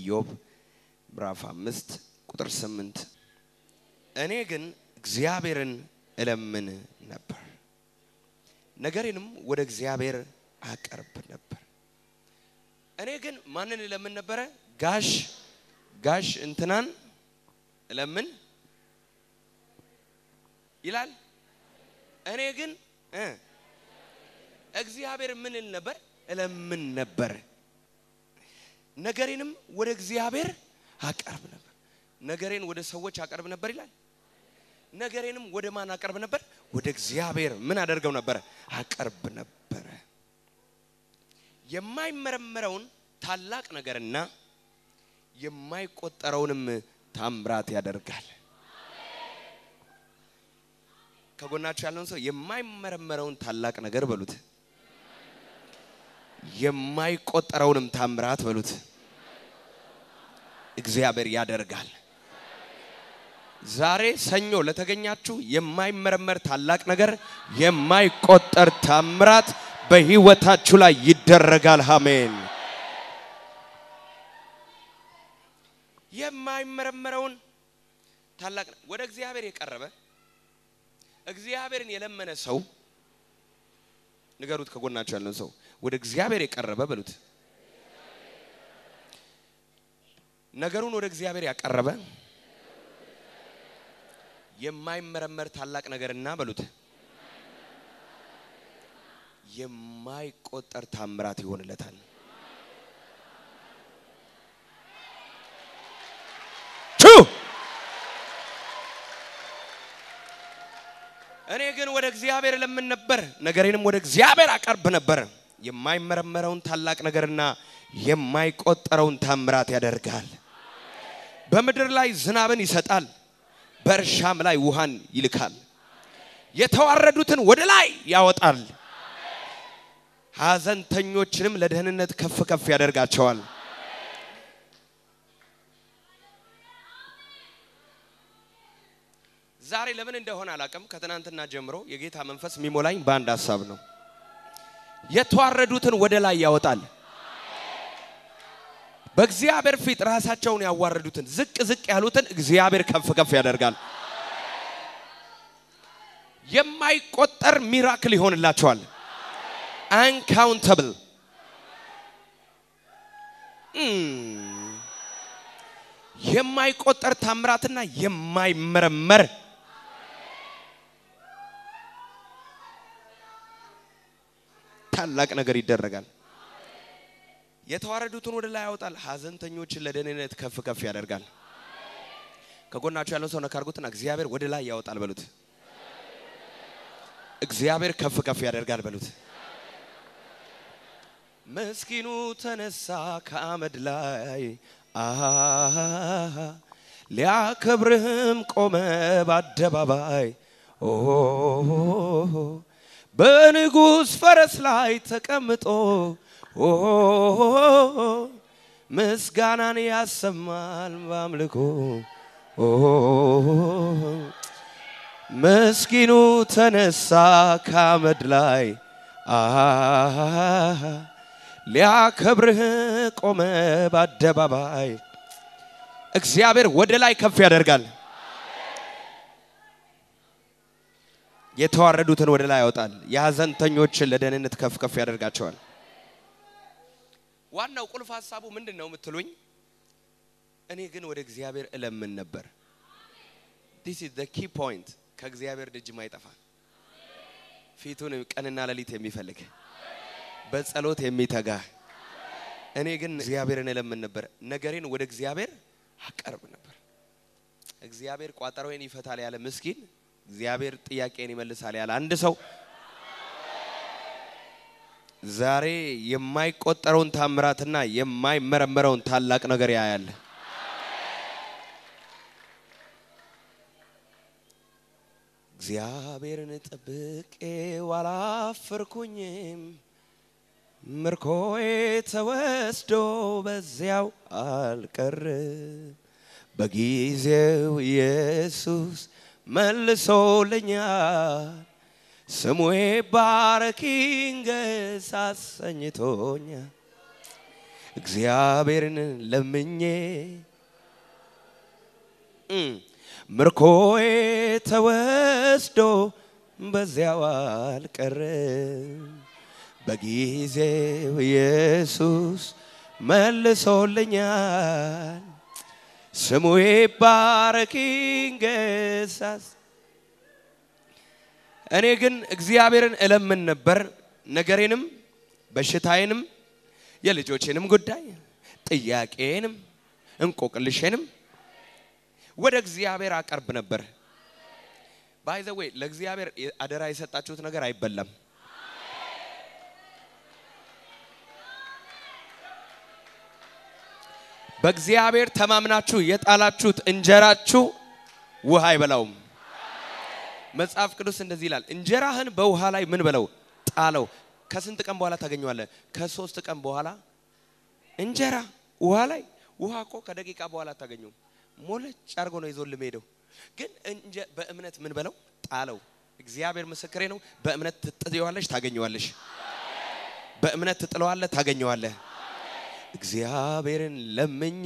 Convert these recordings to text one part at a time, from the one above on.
ኢዮብ ምዕራፍ አምስት ቁጥር ስምንት እኔ ግን እግዚአብሔርን እለምን ነበር፣ ነገሬንም ወደ እግዚአብሔር አቀርብ ነበር። እኔ ግን ማንን እለምን ነበረ? ጋሽ ጋሽ እንትናን እለምን ይላል። እኔ ግን እ እግዚአብሔር ምን እል ነበር? እለምን ነበር። ነገሬንም ወደ እግዚአብሔር አቀርብ ነበር። ነገሬን ወደ ሰዎች አቀርብ ነበር ይላል። ነገሬንም ወደ ማን አቀርብ ነበር? ወደ እግዚአብሔር ምን አደርገው ነበረ? አቀርብ ነበረ። የማይመረመረውን ታላቅ ነገርና የማይቆጠረውንም ታምራት ያደርጋል። ከጎናችሁ ያለውን ሰው የማይመረመረውን ታላቅ ነገር በሉት፣ የማይቆጠረውንም ታምራት በሉት። እግዚአብሔር ያደርጋል። ዛሬ ሰኞ ለተገኛችሁ የማይመረመር ታላቅ ነገር፣ የማይቆጠር ታምራት በህይወታችሁ ላይ ይደረጋል። አሜን። የማይመረመረውን ታላቅ ወደ እግዚአብሔር የቀረበ እግዚአብሔርን የለመነ ሰው ንገሩት። ከጎናችሁ ያለን ሰው ወደ እግዚአብሔር የቀረበ በሉት። ነገሩን ወደ እግዚአብሔር ያቀረበ የማይመረመር ታላቅ ነገርና በሉት የማይቆጠር ታምራት ይሆንለታል። እኔ ግን ወደ እግዚአብሔር ለምን ነበር፣ ነገሬንም ወደ እግዚአብሔር አቀርብ ነበር። የማይመረመረውን ታላቅ ነገርና የማይቆጠረውን ታምራት ያደርጋል። በምድር ላይ ዝናብን ይሰጣል፣ በእርሻም ላይ ውሃን ይልካል። የተዋረዱትን ወደ ላይ ያወጣል፣ ሐዘንተኞችንም ለደህንነት ከፍ ከፍ ያደርጋቸዋል። ዛሬ ለምን እንደሆነ አላቅም። ከትናንትና ጀምሮ የጌታ መንፈስ የሚሞላኝ በአንድ ሀሳብ ነው። የተዋረዱትን ወደ ላይ ያወጣል። በእግዚአብሔር ፊት ራሳቸውን ያዋረዱትን ዝቅ ዝቅ ያሉትን እግዚአብሔር ከፍ ከፍ ያደርጋል። የማይቆጠር ሚራክል ይሆንላቸዋል። አንካውንተብል የማይቆጠር ታምራትና የማይመረመር ታላቅ ነገር ይደረጋል። የተዋረዱትን ወደ ላይ ያወጣል፣ ሐዘንተኞችን ለደህንነት ከፍ ከፍ ያደርጋል። ከጎናቸው ያለው ሰው ነካ አድርጉትና እግዚአብሔር ወደ ላይ ያወጣል በሉት። እግዚአብሔር ከፍ ከፍ ያደርጋል በሉት። ምስኪኑ ተነሳ ከአመድ ላይ ሊያከብርህም ቆመ በአደባባይ በንጉሥ ፈረስ ላይ ተቀምጦ ምስጋናን ያሰማል በአምልኮ ምስኪኑ ተነሳ ከአመድ ላይ ሊያከብርህ ቆመ በአደባባይ። እግዚአብሔር ወደ ላይ ከፍ ያደርጋል። የተዋረዱትን ወደ ላይ ያወጣል። የሐዘንተኞችን ለደህንነት ከፍ ከፍ ያደርጋቸዋል። ዋናው ቁልፍ ሀሳቡ ምንድን ነው የምትሉኝ? እኔ ግን ወደ እግዚአብሔር እለምን ነበር። ዲስ ኢዝ ዘ ኪ ፖይንት። ከእግዚአብሔር ደጅ ማይጠፋ ፊቱን ቀንና ሌሊት የሚፈልግ በጸሎት የሚተጋ እኔ ግን እግዚአብሔርን እለምን ነበር። ነገሬን ወደ እግዚአብሔር አቀርብ ነበር። እግዚአብሔር ቋጠሮዬን ይፈታል ያለ ምስኪን እግዚአብሔር ጥያቄን ይመልሳል ያለ አንድ ሰው ዛሬ የማይቆጠረውን ታምራትና የማይመረመረውን ታላቅ ነገር ያያል። እግዚአብሔርን ጠብቄው አላፈርኩኝም፣ ምርኮዬ ተወስዶ በዚያው አልቀርም። በጊዜው ኢየሱስ መልሶልኛል። ስሙ ይባረክ ይንገስ አሰኝቶኛል። እግዚአብሔርን ለምኜ እም፣ ምርኮዬ ተወስዶ በዚያው አልቀረም። በጊዜው ኢየሱስ መልሶልኛል። ስሙ ይባረክ ይንገሳስ። እኔ ግን እግዚአብሔርን እለምን ነበር፣ ነገሬንም በሽታዬንም የልጆቼንም ጉዳይ ጥያቄንም እንቆቅልሼንም ወደ እግዚአብሔር አቀርብ ነበር። ባይ ዘ ዌይ ለእግዚአብሔር አደራ የሰጣችሁት ነገር አይበላም። በእግዚአብሔር ተማምናችሁ የጣላችሁት እንጀራችሁ ውሃ አይበላውም። መጽሐፍ ቅዱስ እንደዚህ ይላል፣ እንጀራህን በውሃ ላይ ምን በለው ጣለው። ከስንት ቀን በኋላ ታገኘዋለህ? ከሶስት ቀን በኋላ እንጀራ ውሃ ላይ ውሃ እኮ ከደቂቃ በኋላ አታገኘውም። ሞለጭ አድርጎ ነው ይዞልህ ሄደው። ግን እንጀ- በእምነት ምን በለው ጣለው። እግዚአብሔር ምስክሬ ነው። በእምነት ትጥየዋለሽ፣ ታገኘዋለሽ። በእምነት ትጥለዋለህ፣ ታገኘዋለህ። እግዚአብሔርን ለምኜ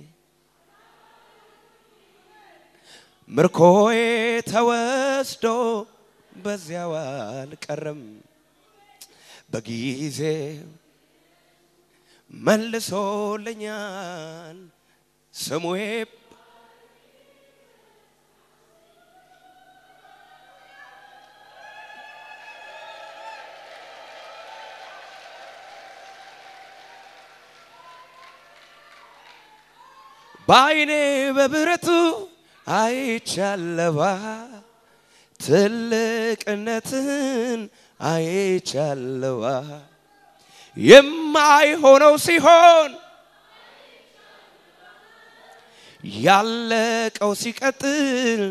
ምርኮዬ ተወስዶ በዚያው አልቀረም። በጊዜው መልሶልኛል ስሙ በዓይኔ በብረቱ አይቻለዋ ትልቅነትን አይቻለዋ የማይሆነው ሲሆን ያለቀው ሲቀጥል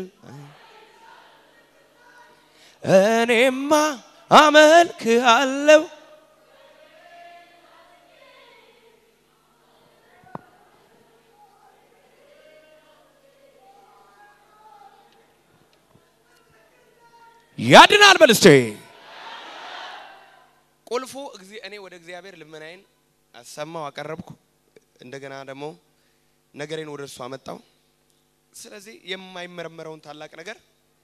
እኔማ አመልክ አለው ያድናል በል እስቴ ቁልፉ እግዚ- እኔ ወደ እግዚአብሔር ልመናዬን አሰማው አቀረብኩ። እንደገና ደግሞ ነገሬን ወደ እርሱ አመጣው። ስለዚህ የማይመረመረውን ታላቅ ነገር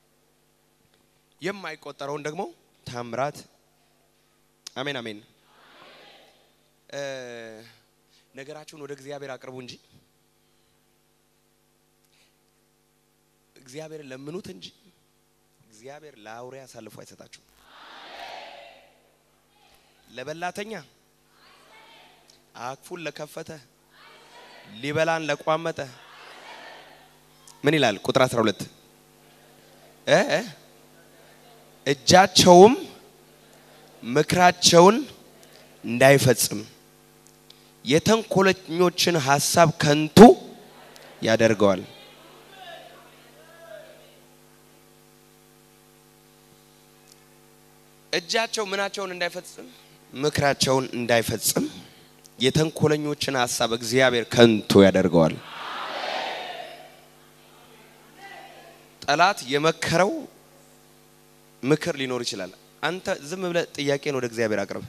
የማይቆጠረውን ደግሞ ታምራት አሜን አሜን። እ ነገራችሁን ወደ እግዚአብሔር አቅርቡ እንጂ እግዚአብሔርን ለምኑት እንጂ እግዚአብሔር ለአውሬ አሳልፎ አይሰጣችሁም። ለበላተኛ አክፉን ለከፈተ ሊበላን ለቋመጠ ምን ይላል? ቁጥር 12 እ እ እጃቸውም ምክራቸውን እንዳይፈጽም የተንኮለኞችን ሐሳብ ከንቱ ያደርገዋል። እጃቸው ምናቸውን እንዳይፈጽም ምክራቸውን እንዳይፈጽም የተንኮለኞችን ሐሳብ እግዚአብሔር ከንቱ ያደርገዋል። ጠላት የመከረው ምክር ሊኖር ይችላል። አንተ ዝም ብለህ ጥያቄን ወደ እግዚአብሔር አቅርብ።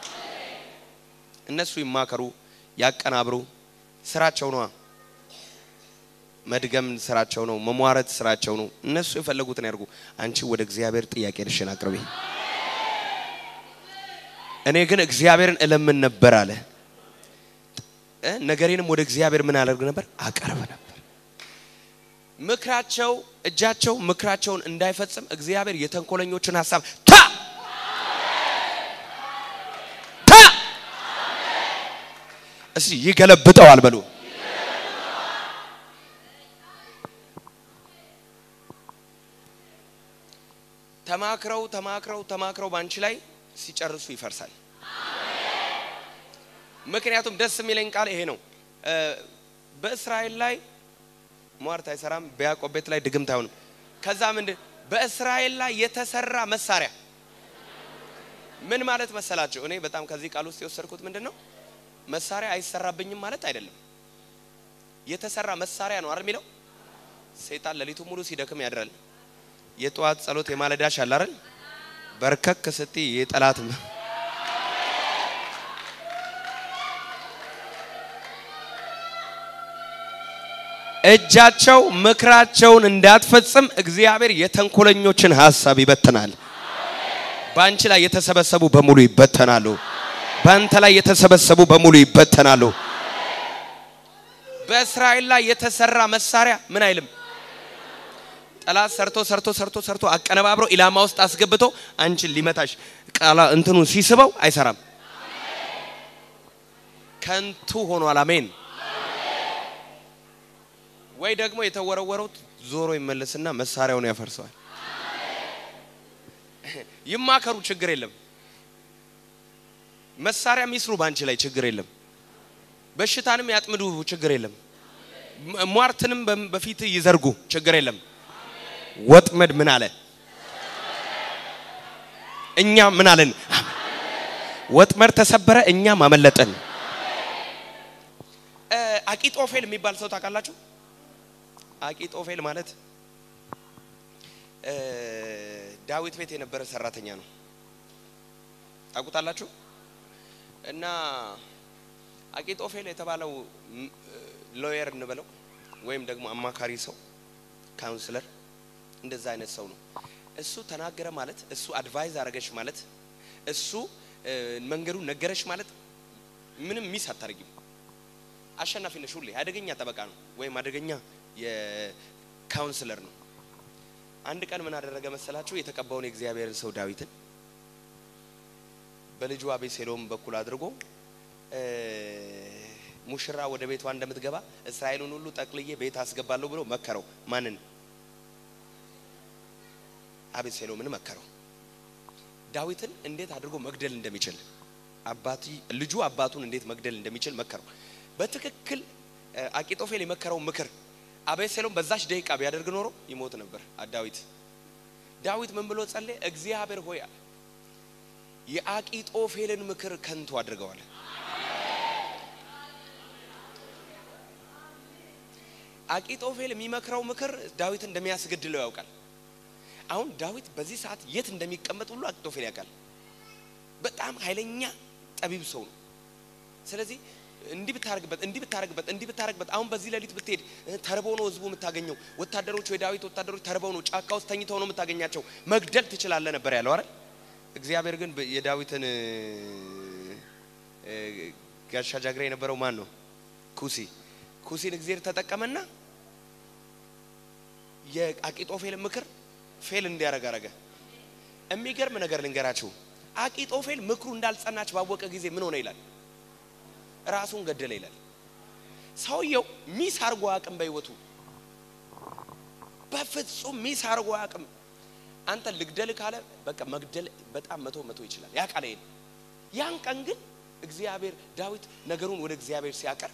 እነሱ ይማከሩ፣ ያቀናብሩ፣ ስራቸው ነዋ። መድገም ስራቸው ነው። መሟረት ስራቸው ነው። እነሱ የፈለጉትን ያድርጉ። አንቺ ወደ እግዚአብሔር ጥያቄሽን አቅርቢ። እኔ ግን እግዚአብሔርን እለምን ነበር አለ እ ነገሬንም ወደ እግዚአብሔር ምን አደርግ ነበር አቀርብ ነበር። ምክራቸው እጃቸው ምክራቸውን እንዳይፈጽም እግዚአብሔር የተንኮለኞችን ሀሳብ ታ ታ እስቲ ይገለብጠዋል በሉ። ተማክረው ተማክረው ተማክረው ባንቺ ላይ ሲጨርሱ ይፈርሳል። ምክንያቱም ደስ የሚለኝ ቃል ይሄ ነው። እ በእስራኤል ላይ ሟርት አይሰራም፣ በያዕቆብ ቤት ላይ ድግምት አይሆንም። ከዛ ምንድን በእስራኤል ላይ የተሰራ መሳሪያ ምን ማለት መሰላቸው? እኔ በጣም ከዚህ ቃል ውስጥ የወሰድኩት ምንድን ነው መሳሪያ አይሰራብኝም ማለት አይደለም። የተሰራ መሳሪያ ነው አይደል የሚለው። ሰይጣን ሌሊቱ ሙሉ ሲደክም ያድራል። የጠዋት ጸሎት የማለዳሽ አለ አይደል? በርከክ ስቲ የጠላት እጃቸው ምክራቸውን እንዳትፈጽም እግዚአብሔር የተንኮለኞችን ሀሳብ ይበትናል። በአንቺ ላይ የተሰበሰቡ በሙሉ ይበተናሉ። በአንተ ላይ የተሰበሰቡ በሙሉ ይበተናሉ። በእስራኤል ላይ የተሰራ መሳሪያ ምን አይልም። ጠላት ሰርቶ ሰርቶ ሰርቶ ሰርቶ አቀነባብሮ ኢላማ ውስጥ አስገብቶ አንቺን ሊመታሽ ቃላ እንትኑን ሲስበው አይሰራም። ከንቱ ሆኗል። አሜን። ወይ ደግሞ የተወረወረው ዞሮ ይመለስና መሳሪያውን ያፈርሰዋል። ይማከሩ፣ ችግር የለም። መሳሪያ ሚስሩ፣ ባንቺ ላይ ችግር የለም። በሽታንም ያጥምዱ፣ ችግር የለም። ሟርትንም በፊት ይዘርጉ፣ ችግር የለም። ወጥመድ ምን አለ? እኛ ምን አለን? ወጥመድ ተሰበረ፣ እኛም አመለጠን። አቂጦፌል የሚባል ሰው ታውቃላችሁ? አቂጦፌል ማለት ዳዊት ቤት የነበረ ሰራተኛ ነው። ታውቁታላችሁ? እና አቂጦፌል የተባለው ሎየር እንበለው ወይም ደግሞ አማካሪ ሰው ካውንስለር፣ እንደዛ አይነት ሰው ነው። እሱ ተናገረ ማለት እሱ አድቫይዝ አረገሽ ማለት እሱ መንገዱን ነገረሽ ማለት ምንም ሚስ አታርጊም። አሸናፊ ነሽ ሁሌ። አደገኛ ጠበቃ ነው ወይም አደገኛ የካውንስለር ነው። አንድ ቀን ምን አደረገ መሰላችሁ? የተቀባውን የእግዚአብሔርን ሰው ዳዊትን በልጁ አቤሴሎም በኩል አድርጎ ሙሽራ ወደ ቤቷ እንደምትገባ እስራኤሉን ሁሉ ጠቅልዬ ቤት አስገባለሁ ብሎ መከረው። ማንን? አቤሴሎምን መከረው። ዳዊትን እንዴት አድርጎ መግደል እንደሚችል አባቲ ልጁ አባቱን እንዴት መግደል እንደሚችል መከረው። በትክክል አቂጦፌል የመከረው ምክር አቤሴሎም በዛች ደቂቃ ቢያደርግ ኖሮ ይሞት ነበር ዳዊት። ዳዊት ምን ብሎ ጸለየ? እግዚአብሔር ሆይ አለ የአቂጦፌልን ምክር ከንቱ አድርገዋል። አቂጦፌል የሚመክረው ምክር ዳዊት እንደሚያስገድለው ያውቃል። አሁን ዳዊት በዚህ ሰዓት የት እንደሚቀመጥ ሁሉ አቂጦፌል ያውቃል። በጣም ኃይለኛ ጠቢብ ሰው ነው። ስለዚህ እንዲህ ብታረግበት እንዲህ ብታረግበት እንዲህ ብታረግበት አሁን በዚህ ሌሊት ብትሄድ ተርበው ነው ህዝቡ የምታገኘው። ወታደሮቹ የዳዊት ወታደሮች ተርበው ነው ጫካ ውስጥ ተኝተው ነው የምታገኛቸው። መግደል ትችላለህ ነበር ያለው አይደል? እግዚአብሔር ግን የዳዊትን ጋሻ ጃግሬ የነበረው ማን ነው? ኩሲ ኩሲን እግዚአብሔር ተጠቀመና የአቂጦፌል ምክር ፌል እንዲያረግ አረገ። የሚገርም ነገር ልንገራችሁ። አቂጦፌል ምክሩ እንዳልጸናች ባወቀ ጊዜ ምን ሆነ ይላል ራሱን ገደለ ይላል። ሰውየው ሚስ አርጎ አቅም በህይወቱ በፍጹም ሚስ አርጎ አቅም አንተ ልግደል ካለ በቃ መግደል በጣም መቶ መቶ ይችላል ያውቃል። ይሄን ያን ቀን ግን እግዚአብሔር ዳዊት ነገሩን ወደ እግዚአብሔር ሲያቀር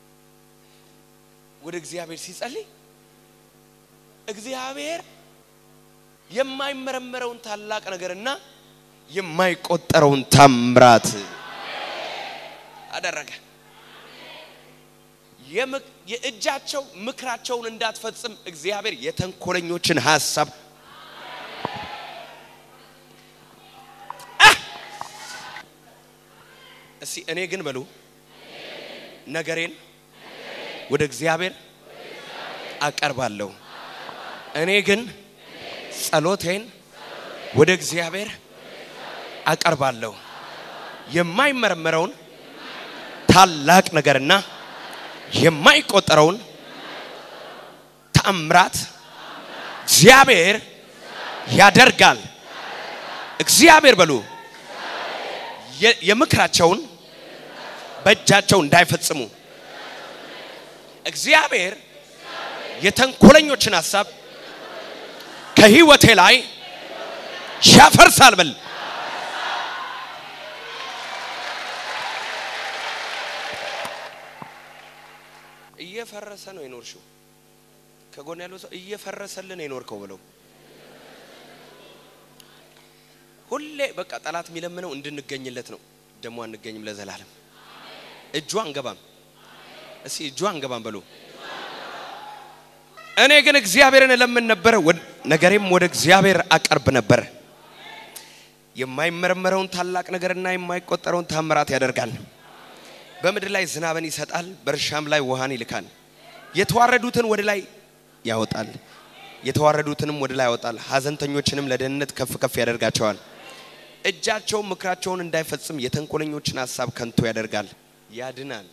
ወደ እግዚአብሔር ሲጸልይ እግዚአብሔር የማይመረመረውን ታላቅ ነገርና የማይቆጠረውን ታምራት አደረገ። የእጃቸው ምክራቸውን እንዳትፈጽም እግዚአብሔር የተንኮለኞችን ሀሳብ እስቲ እኔ ግን በሉ ነገሬን ወደ እግዚአብሔር አቀርባለሁ። እኔ ግን ጸሎቴን ወደ እግዚአብሔር አቀርባለሁ። የማይመረመረውን ታላቅ ነገርና የማይቆጠረውን ተአምራት እግዚአብሔር ያደርጋል። እግዚአብሔር በሉ የምክራቸውን በእጃቸው እንዳይፈጽሙ እግዚአብሔር የተንኮለኞችን ሀሳብ ከህይወቴ ላይ ያፈርሳል። በል እየፈረሰ ነው የኖርሽው። ከጎን ያለው ሰው እየፈረሰልን የኖርከው ብለው ሁሌ በቃ ጠላት የሚለምነው እንድንገኝለት ነው። ደግሞ አንገኝም ለዘላለም። እጇ አንገባም። እስኪ እጇ አንገባም በሉ። እኔ ግን እግዚአብሔርን እለምን ነበረ፣ ነገሬም ወደ እግዚአብሔር አቀርብ ነበር። የማይመረመረውን ታላቅ ነገርና የማይቆጠረውን ታምራት ያደርጋል። በምድር ላይ ዝናብን ይሰጣል፣ በእርሻም ላይ ውሃን ይልካል። የተዋረዱትን ወደ ላይ ያወጣል፣ የተዋረዱትንም ወደ ላይ ያወጣል። ሐዘንተኞችንም ለደህንነት ከፍ ከፍ ያደርጋቸዋል። እጃቸውን ምክራቸውን እንዳይፈጽም የተንኮለኞችን ሀሳብ ከንቱ ያደርጋል። ያድናል።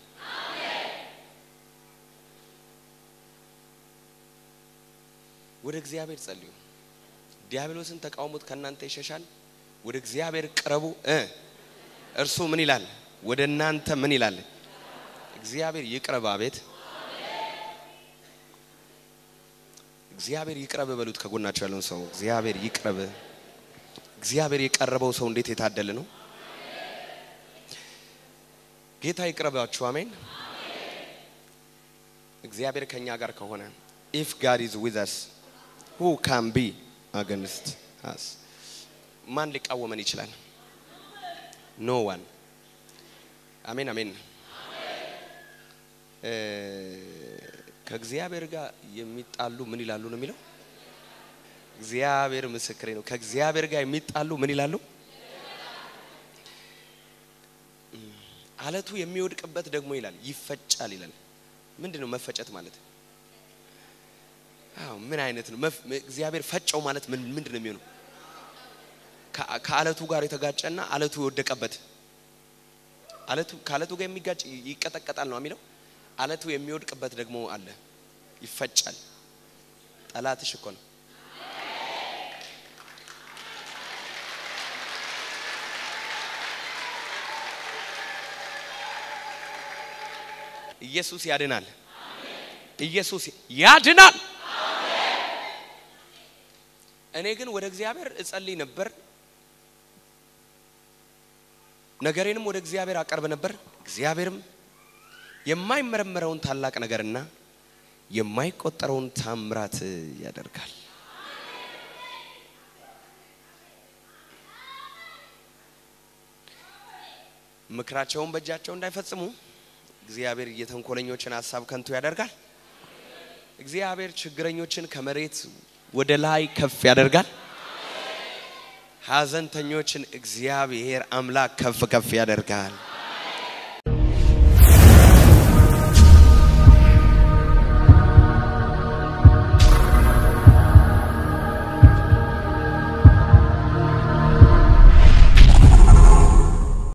ወደ እግዚአብሔር ጸልዩ። ዲያብሎስን ተቃውሞት ከእናንተ ይሸሻል። ወደ እግዚአብሔር ቅረቡ እ እርሱ ምን ይላል? ወደ እናንተ ምን ይላል? እግዚአብሔር ይቅረብ። አቤት እግዚአብሔር ይቅረብ በሉት። ከጎናቸው ያለውን ሰው እግዚአብሔር ይቅረብ። እግዚአብሔር የቀረበው ሰው እንዴት የታደለ ነው! ጌታ ይቅረባችሁ። አሜን። እግዚአብሔር ከኛ ጋር ከሆነ ኢፍ ጋድ ኢዝ ዊዝ አስ ሁ ካን ቢ አገንስት አስ ማን ሊቃወመን ይችላል? ኖ ዋን። አሜን አሜን። ከእግዚአብሔር ጋር የሚጣሉ ምን ይላሉ ነው የሚለው። እግዚአብሔር ምስክሬ ነው። ከእግዚአብሔር ጋር የሚጣሉ ምን ይላሉ? አለቱ የሚወድቅበት ደግሞ ይላል ይፈጫል ይላል። ምንድን ነው መፈጨት ማለት? አዎ ምን አይነት ነው? እግዚአብሔር ፈጨው ማለት ምን ምንድን ነው የሚሆነው? ከአለቱ ጋር የተጋጨና አለቱ የወደቀበት አለቱ ከአለቱ ጋር የሚጋጭ ይቀጠቀጣል ነው የሚለው። አለቱ የሚወድቅበት ደግሞ አለ፣ ይፈጫል። ጠላትሽ እኮ ነው። ኢየሱስ ያድናል። ኢየሱስ ያድናል። እኔ ግን ወደ እግዚአብሔር እጸልይ ነበር፣ ነገሬንም ወደ እግዚአብሔር አቀርብ ነበር። እግዚአብሔርም የማይመረመረውን ታላቅ ነገርና የማይቆጠረውን ታምራት ያደርጋል። ምክራቸውን በእጃቸው እንዳይፈጽሙ እግዚአብሔር የተንኮለኞችን ሀሳብ ከንቱ ያደርጋል። እግዚአብሔር ችግረኞችን ከመሬት ወደ ላይ ከፍ ያደርጋል። ሐዘንተኞችን እግዚአብሔር አምላክ ከፍ ከፍ ያደርጋል።